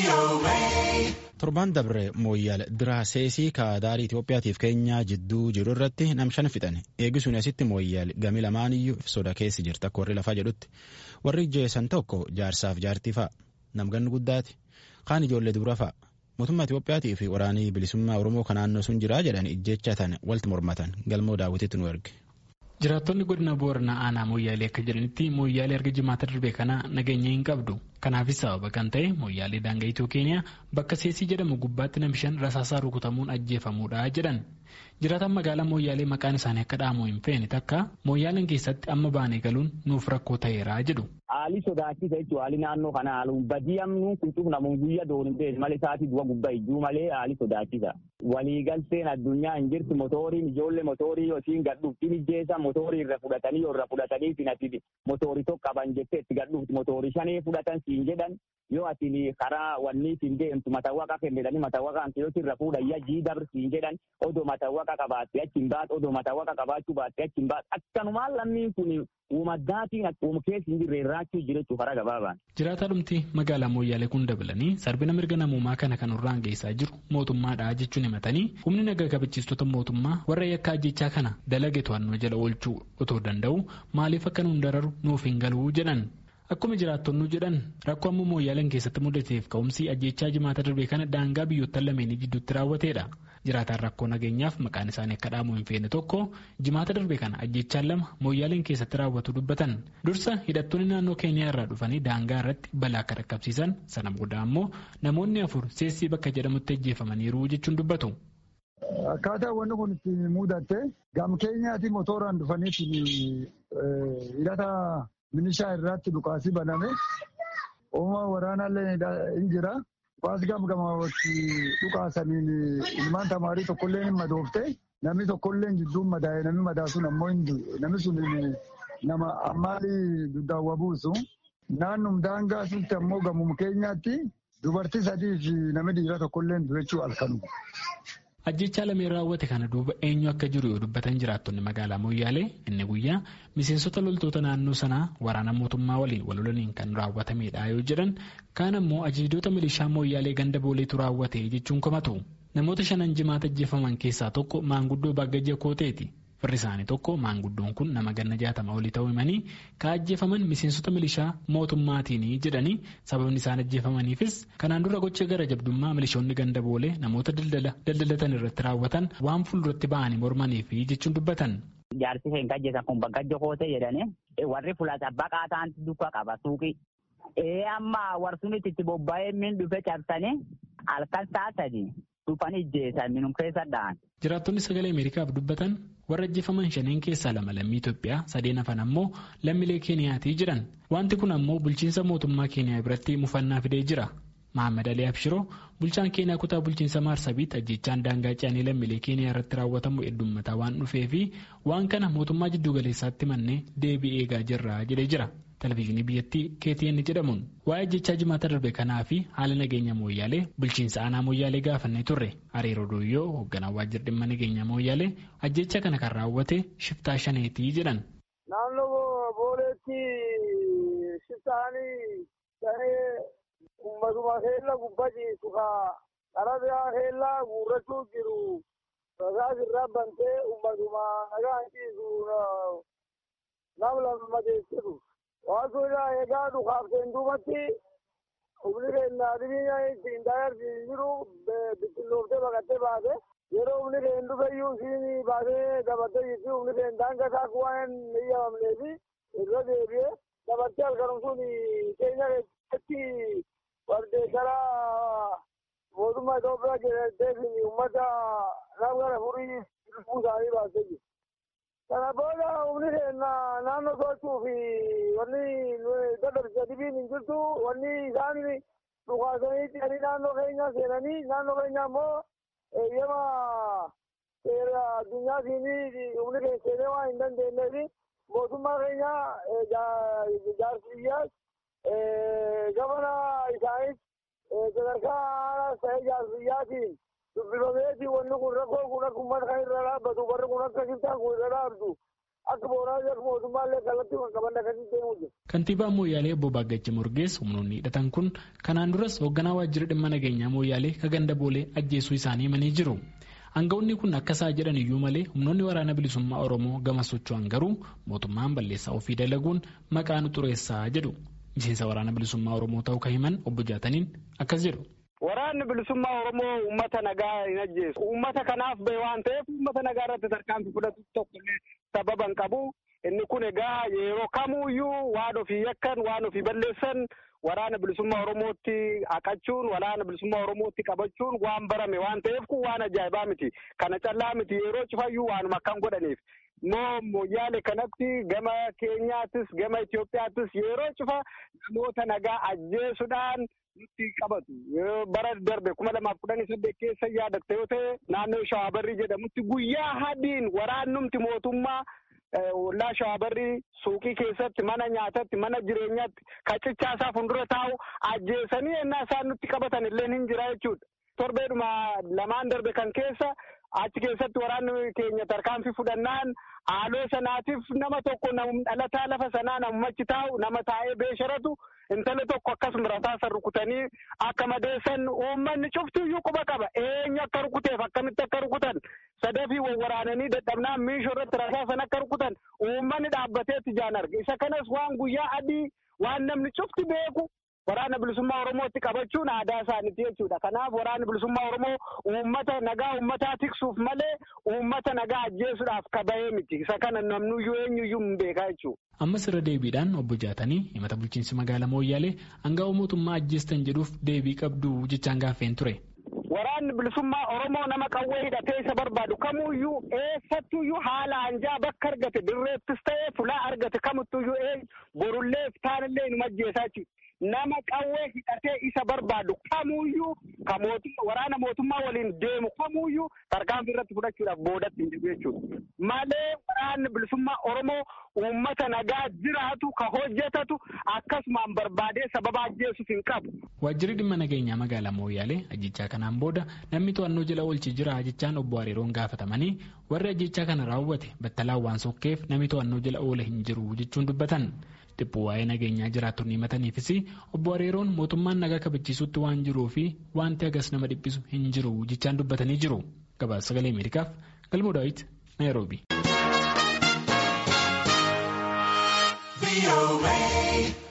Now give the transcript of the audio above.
Torbaan dabre mooyyaal diraaseesii kaadaarii Itoophiyaatiif keenyaa jidduu jiru irratti nam shan fixan eegisuun asitti mooyyaal gami lamaaniyyuu soda keessi jirta akka warri lafaa jedhutti warri jeessan tokko jaarsaaf jaartii fa'a namganni guddaati kaan ijoollee dubra fa'a mootummaa Itoophiyaatii fi waraanii bilisummaa Oromoo kan naannoo sun jiraa jedhan ijjechatan walti mormatan galmoo daawwititti nu erge. Jiraattonni godina Booranaa aanaa mooyyaalee akka jedhanitti mooyyaalee erga jimaata darbe kana nageenya hin qabdu. Kanaafis sababa kan ta'e mooyyaalee daangaa Itiyoo Keeniyaa bakka seesii jedhamu gubbaatti namishan rasaasaa rukutamuun ajjeefamuudha jedhan. Jiraataan magaalaa mooyyaalee maqaan isaanii akka dhaamu hin feene takka mooyyaaleen keessatti amma baanee galuun nuuf rakkoo ta'eera jedhu. Haalli sodaachisa jechuun haalli naannoo kana haaluun badii amnuun kuntuuf namuun guyyaa doon hin malee isaati du'a gubbaa iyyuu malee haalli sodaachisa. Waliigalteen addunyaa hin jirtu motoriin ijoollee motorii yookiin gadhuuftiin ijjeessa motorii irra fudhatanii irra fudhatanii finatti motorii tokko qaban jettee itti gadhuufti motorii shanee fudhatan siin jedhan yoo ati karaa wanni siin deemtu matawwaqa kennedhanii matawwaqa antiyooti irra fuudhayya jii dabr siin jedhan odoo matawwaqa qabaatte achi hin baat odoo matawwaqa qabaachuu baatte achi hin baat akkanumaan lammiin kun uumaddaatiin akkuma keessa hin jirre irraachuu jirechuu karaa gabaabaan. Jiraataa dhumti magaalaa mooyyaalee kun dabalanii sarbina mirga namummaa kana kan irraan geessaa jiru mootummaadha jechuun himatanii humni nagaa kabachiistota mootummaa warra yakka ajjechaa kana dalage to'annoo jala oolchuu otoo danda'u maaliif akka nuun dararu nuuf hin galuu jedhan. Akkuma jiraattonni jedhan rakkoo ammoo mooyyaaleen keessatti mudateef ka'umsi ajjechaa jimaata darbee kana daangaa biyyoottan lameenii jidduutti raawwateedha. Jiraataan rakkoo nageenyaaf maqaan isaanii akka dhaamu hin feene tokko jimaata darbee kana ajjechaan lama mooyyaaleen keessatti raawwatu dubbatan. Dursa hidhattoonni naannoo Keeniyaa irraa dhufanii daangaa irratti balaa akka dhaqqabsiisan sana booda ammoo namoonni afur seessii bakka jedhamutti ajjeefamaniiru jechuun dubbatu. Akkaataa wanni kun itti mudatte gam keenyaati motoraan dhufaniitiin hidhata minishaa irratti dhukaasii baname uumaa waraanaallee hin jira. Dhukaas gam gamatti dhukaasaniin ilmaan tamaarii tokkollee hin madoofte namni tokkollee jidduun madaa'e namni madaa sun ammoo namni sun nama ammaalii duddaawwa buusu. Naannum daangaa sunti ammoo gamum keenyaatti dubartii sadii fi namni dhiira tokkollee durechuu halkanu. Ajjechaa lameen raawwate kana duuba eenyu akka jiru yoo dubbatan jiraattonni magaalaa Mooyyaalee inni guyyaa miseensota loltoota naannoo sanaa waraana mootummaa waliin wal lolaniin kan raawwatamedha yoo jedhan kaan ammoo ajajjoota milishaa Mooyyaalee ganda booleetu raawwate jechuun komatu. Namoota shanan jimaata ajjeefaman keessaa tokko maanguddoo Baagajja Kooteeti. Firri isaanii tokko maanguddoon kun nama ganna jaatama olii ta'uu himanii ka ajjeefaman miseensota milishaa mootummaatiin jedhanii sababni isaan ajjeefamaniifis kanaan dura gocha gara jabdummaa milishoonni ganda boolee namoota daldalatan irratti raawwatan waan fuulduratti ba'anii mormaniif jechuun dubbatan. Jaarsi isheen ajjeesan kun Baagajja Kootee jedhani warri fulata baqaa ta'antu dukka qaba suuqii. Ee amma warsunitti itti bobba'ee min dhufe cabsanii halkan taasanii dhufanii ijjeessan minum keessa dha'an. Jiraattonni sagalee Ameerikaaf dubbatan warra ajjeefaman shaneen keessaa lama lammii Itoophiyaa sadeen hafan ammoo lammiilee Keeniyaatii jiran. Wanti kun ammoo bulchiinsa mootummaa Keeniyaa biratti mufannaa fidee jira. Mahammad Alii Abshiroo bulchaan Keeniyaa kutaa bulchiinsa Maarsabiit ajjechaan daangaa ce'anii lammiilee Keeniyaa irratti raawwatamu heddummataa waan dhufee fi waan kana mootummaa jiddu galeessaatti mannee deebii eegaa jirra jedhee jira. Televezyiinii biyyattii KTN jedhamuun waa'ee ajjechaa jimaata darbe kanaa fi haala nageenya mooyyaalee bulchiinsa aanaa mooyyaalee gaafannee turre hariiroo dooyyoo hoogganaa waajjira dhimma nageenya mooyyaalee ajjecha kana kan raawwate shiftaa shaneetii jedhan. Naannoo booleetti shiftaanii shanee uummatuma keella gubbaa jiisu kaa karaa biraa keella guurrachuu jiru rasaas irraa bantee uummatuma nagaan ciisu nam lama madeessitu. Waantota egaa dhukaafteen duubatti humni keenya dhibiina ittiin dagarsiisu jiru bittinnooftee baqattee baate yeroo humni keenya dhufeyyuu isiin baatee dabattee jirti humni keenya daangaa isaa waan hin eeyyamamnee fi irra deebi'ee dabattee halkanum sun keenya keessatti wardeessara mootummaa Itoophiyaa jedhamtee fi uummata nama kana furii lubbuu isaanii baastee jirti. Kana booda humni keenya naannoo to'achuu fi wanni dadhabsiisa dhibiin hin jirtu wanni isaan dhukaasanii ce'anii naannoo keenya seenanii naannoo keenya ammoo eeyyama seera addunyaatiin humni keenya seenee waan hin dandeenyeef mootummaa keenya jaarsi biyyaas gabana isaanis sadarkaa aanaas ta'ee jaarsi biyyaatiin dubbifameeti wanni kun rakkoo kun akka uummata kan irra dhaabbatu warri kun akka shiftaan kun irra dhaabdu akka boonaa akka mootummaallee kallattii kan qaban akkasii deemuu jiru. Kantiibaan Mooyyaalee obbo Baaggachi Morgees humnoonni hidhatan kun kanaan duras hoogganaa waajjira dhimma nageenyaa Mooyyaalee ka ganda boolee ajjeesuu isaanii himanii jiru. Aangawoonni kun akka isaa jedhan iyyuu malee humnoonni waraana bilisummaa Oromoo gama socho'an garuu mootummaan balleessaa ofii dalaguun maqaa nu xureessaa jedhu. Miseensa waraana bilisummaa Oromoo ta'uu kan himan obbo Jaataniin akkas jedhu. Waraanni bilisummaa Oromoo uummata nagaa hin ajjeesu. Uummata kanaaf bahe waan ta'eef uummata nagaa irratti tarkaanfii fudhatu tokkollee sababa hin qabu. Inni kun egaa yeroo kamuuyyuu waan ofii yakkan waan ofii balleessan waraana bilisummaa Oromootti haqachuun waraana bilisummaa Oromootti qabachuun waan barame waan ta'eef kun waan ajaa'ibaa miti. Kana callaa miti yeroo cufayyuu waanuma akkan godhaniif. Moo Mooyyaale kanatti gama keenyaattis gama Itoophiyaattis yeroo cufa namoota nagaa ajjeesuudhaan nutti qabatu. Bara darbe kuma lamaaf kudhanii saddeet keessa yaadatte yoo ta'e naannoo Shawaabarrii jedhamutti guyyaa hadiin waraannumti mootummaa ollaa Shawaabarrii suuqii keessatti mana nyaatatti mana jireenyaatti kacichaasaa fuuldura taa'u ajjeesanii ennaa isaan nutti qabatan illee hin jira jechuudha. Torbeedhuma lamaan darbe kan keessa achi keessatti waraanni keenya tarkaanfii fudhannaan haaloo sanaatiif nama tokko dhalataa lafa sanaa namachi taa'u nama taa'ee beesharatu intala tokko akkasuma rasaasa rukutanii akka madeessan uummanni cuftiyyuu quba qaba eenyu akka rukuteef akkamitti akka rukutan sadafii waraananii dadhabnaan miishoo irratti rasaasan akka rukutan uummanni dhaabbateetti jaan arga isa kanas waan guyyaa adii waan namni cufti beeku waraana bilisummaa Oromootti qabachuun aadaa isaaniiti jechuudha. Kanaaf waraanni bilisummaa Oromoo uummata nagaa uummataa tiksuuf malee uummata nagaa ajjeesuudhaaf kabahee miti. Isa kana namnuyyuu eenyuyyuu hin beekaa jechuudha. Ammas irra deebiidhaan obbo Jaatanii himata bulchiinsi magaalaa Mooyyaalee hangaa'u mootummaa ajjeestan jedhuuf deebii qabdu jechaan gaaffeen ture. Waraanni bilisummaa Oromoo nama qawwee hidhatee isa barbaadu kamuyyuu eessattuyyuu haala anjaa bakka argate dirreettis ta'ee fulaa argate kamittuyyuu eenyu borullee taanillee nu ajjeesaa jechuudha. nama qawwee hidhatee isa barbaadu kamuyyuu ka mootummaa waraana mootummaa waliin deemu kamuyyuu tarkaanfii irratti fudhachuudhaaf boodatti hin jiru jechuudha. Malee waraanni bilisummaa Oromoo uummata nagaa jiraatu ka hojjetatu akkasumaan barbaadee sababa ajjeesuuf hin qabu. Waajjirri dhimma nageenyaa magaalaa Mooyyaalee ajjechaa kanaan booda namni to'annoo jala oolchi jira jechaan obbo Hariiroon gaafatamanii warri ajjechaa kana raawwate battalaan waan sokkeef namni to'annoo jala oole hin jiru jechuun dubbatan. Dhibbuu waa'ee nageenyaa jiraattonni himataniifis obbo Hariiroon mootummaan nagaa kabachiisutti waan jiruu fi wanti agas nama dhiphisu hin jiru jechaan dubbatanii jiru. Gabaasa sagalee Ameerikaaf Galmoo Daawit Naayiroobi.